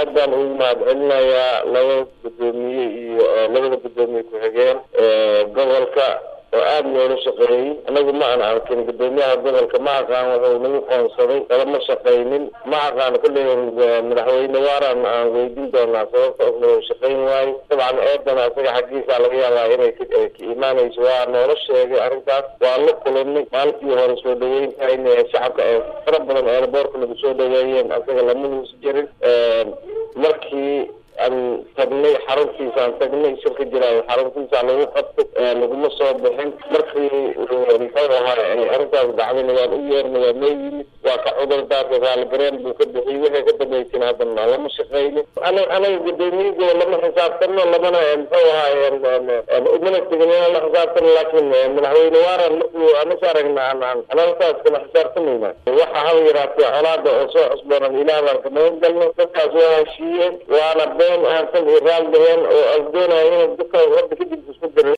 aad baan ugu mahad celinayaa laba guddoomiye iyo labada guddoomiye ku-xigeen gobolka oo aada noola shaqeeyey anagu ma aan arkin guddoomiyaha gobolka ma aqaan wuxuu nagu qoonsaday kalama shaqaynin ma aqaan kulley madaxweyne waaran aan weydiin doonaa sababta oo shaqayn waayo dabcan eedana isaga xaggiisa laga yaabaa inay ka imaanayso waa noola sheegay arrintaas waa la kulanay maalintii hore soo dhaweynta in shacabka ee fara badan eelaboorka lagu soo dhaweeyeen isaga lama huus jirin markii aan tagnay xaruntiisaan tagnay shirka jiraayo xaruntiisa lagu qabtay laguma soo bixin markii muxuu ahaa arrintaas dhacdayna waan u yeernay waa noo yimid waa ka cudur daartay raaligareen buu ka bixiyey wixii ka dambeysana haddana lama shaqeynin ana anaga gudoomiyadooda lama xisaabtano lamana muxuu ahaa umana tegin inaan la xisaabtano laakiin madaxweyne waaran markuu anaka aragna analtaas kama xisaabtamayna waxa haba yaraatee colaada oo soo cusboonan ilaah baan ka magan galno dadkaas waa heshiiyeen waana been aansan iyo raal dhaheen oo as doonaya in dadka hadda kadib isku dirin